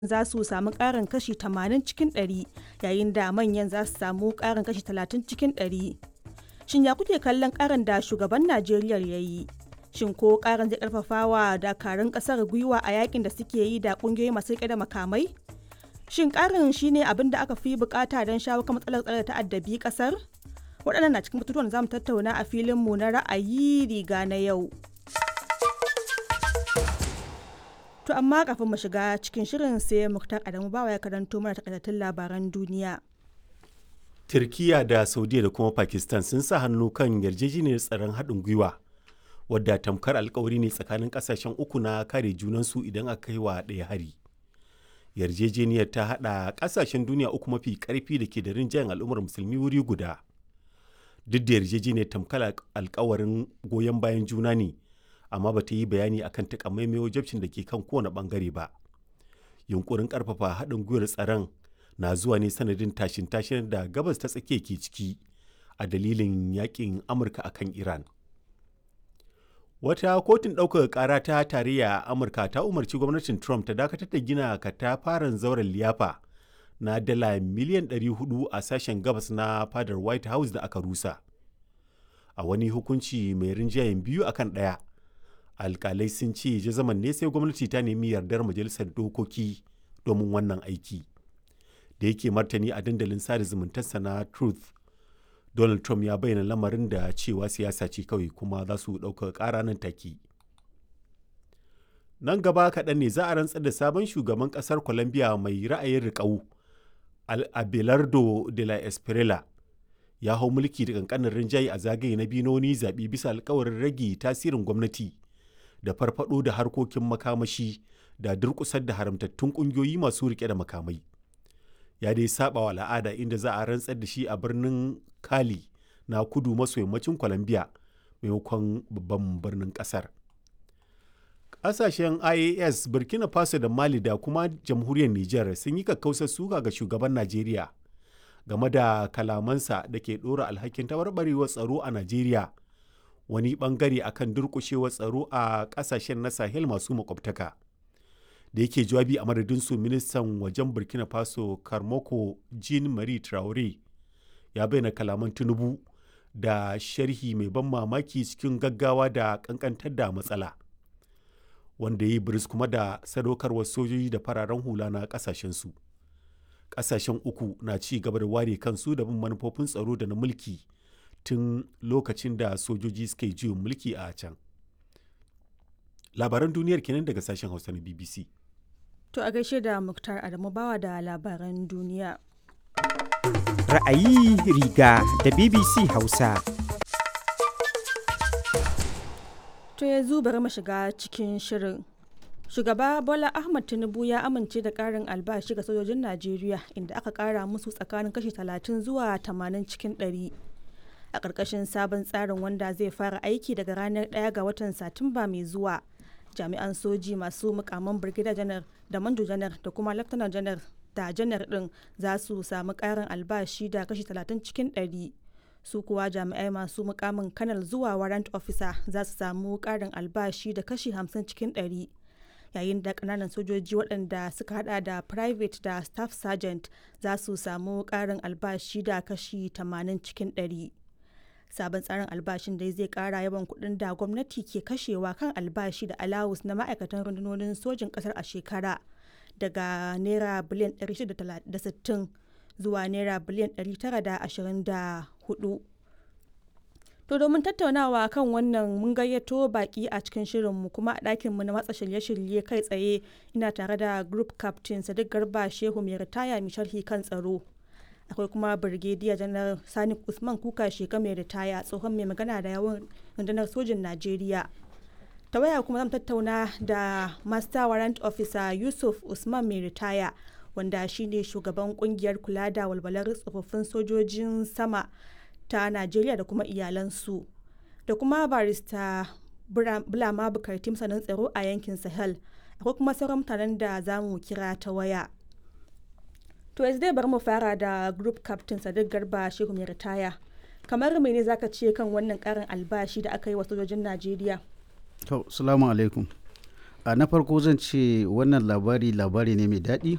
za su samu ƙarin kashi 80 cikin 100 yayin da manyan za su samu ƙarin kashi 30 cikin 100. Shin ya kuke kallon ƙarin da shugaban Najeriya ya yi? Shin ko ƙarin zai ƙarfafa wa dakarun ƙasar gwiwa a yakin da suke yi da ƙungiyoyi masu riƙe da makamai? Shin ƙarin shine abin da aka fi bukata don shawo kan matsalar tsare ta'addabi ƙasar? Waɗannan na cikin batutuwan da za mu tattauna a filinmu na ra'ayi riga na yau. To amma kafin mu shiga cikin shirin sai Muktar Adamu bawa ya karanto mana takaitattun labaran duniya. Turkiya da Saudiya da kuma Pakistan sun sa hannu kan yarjejeniyar tsaron haɗin gwiwa wadda tamkar alkawari ne tsakanin ƙasashen uku na kare junansu idan aka kai wa ɗaya hari. Yarjejeniyar ta haɗa ƙasashen duniya uku mafi ƙarfi da ke da rinjayen al'ummar musulmi wuri guda. Duk da yarjejeniyar tamkar alkawarin goyon bayan juna ne, amma ba ta yi bayani akan takamaimai wajabcin da ke kan kowane bangare ba yunkurin karfafa haɗin gwiwar tsaron na zuwa ne sanadin tashin tashin da gabas ta tsakiya ke ciki a dalilin yakin amurka akan iran wata kotun ɗaukaka ƙara ta tarayya a amurka ta umarci gwamnatin trump ta dakatar da gina katafaren zauren liyafa na dala miliyan 400 a sashen gabas na fadar white house da aka rusa a wani hukunci mai rinjayen biyu akan ɗaya alkalai sun ce jazaman ne sai gwamnati ta nemi yardar majalisar dokoki domin wannan aiki da yake martani a dandalin sada zumuntarsa na truth donald trump ya bayyana lamarin da cewa siyasa ce kawai kuma za su ɗauka ƙara nan take nan gaba kaɗan ne za a rantsar da sabon shugaban ƙasar colombia mai ra'ayin riƙau abelardo de la espriella ya hau mulki da ƙanƙanin rinjaye a zagaye na biyu na wani zaɓe bisa alkawarin rage tasirin gwamnati da farfado da harkokin makamashi da durkusar da haramtattun kungiyoyi masu rike da makamai ya dai saba wa al'ada inda za a rantsar da shi a birnin kali na kudu maso yammacin colombia maimakon babban birnin kasar ƙasashen ias burkina faso da mali da kuma jamhuriyar niger sun yi kakkausar suka ga shugaban najeriya game da kalamansa da ke ɗora alhakin tabarbarewar tsaro a najeriya wani bangare akan durkushewar tsaro a kasashen na sahel masu makwabtaka da yake jawabi a madadin su ministan wajen burkina faso karmoko jean marie traore ya bayyana kalaman tinubu da sharhi mai ban mamaki cikin gaggawa da kankantar da matsala wanda ya yi biris kuma da sadaukarwar sojoji da fararen hula na kasashen su kasashen uku na ci gaba da ware kansu da bin manufofin tsaro da na mulki tun lokacin da sojoji suka yi juyin mulki a can. Labaran duniyar kenan daga sashen Hausa na BBC. To a gaishe da Muktar Adamu bawa da labaran duniya. Ra'ayi riga da BBC Hausa. To yanzu bari mu shiga cikin shirin. Shugaba Bola Ahmad Tinubu ya amince da ƙarin albashi ga sojojin Najeriya inda aka ƙara musu tsakanin kashi 30 zuwa 80 cikin 100. a ƙarƙashin sabon tsarin wanda zai fara aiki daga ranar 1 ga watan satumba mai zuwa jami'an soji masu mukaman birgida janar da manjo janar da kuma laftanar janar da janar ɗin za su samu ƙarin albashi da kashi 30 cikin 100 su kuwa jami'ai masu mukamin kanal zuwa warrant officer za su samu ƙarin albashi da kashi 50 cikin 100 yayin da ƙananan sojoji waɗanda suka hada da private da staff sergeant za su samu ƙarin albashi da kashi 80 cikin 100 sabon tsarin albashin dai zai kara yawan kuɗin da gwamnati ke kashewa kan albashi da alawus na ma'aikatan rundunonin sojin ƙasar a shekara daga naira biliyan 660 zuwa naira biliyan 924 to domin tattaunawa kan wannan mun gayyato baki a cikin shirinmu kuma a ɗakinmu na matsa shirye-shirye kai tsaye ina tare da group captain sadiq garba shehu mai ritaya mai sharhi kan tsaro akwai kuma birgediya janar sani usman kuka sheka mai ritaya tsohon mai magana da yawan rundunar sojin najeriya ta waya kuma zan tattauna da master warrant officer yusuf usman mai ritaya wanda shine shugaban kungiyar kula da walwalar tsofaffin sojojin sama ta najeriya da kuma iyalansu da kuma barista bulama bukartim sanin tsaro a yankin sahel akwai kuma sauran mutanen da za mu kira ta waya To yanzu dai bari mu fara da group captain Sadiq Garba Shehu mai ritaya. Kamar mene zaka ce kan wannan karin albashi da aka yi wa sojojin Najeriya? To, salamu alaikum. A na farko zan ce wannan labari labari ne mai daɗi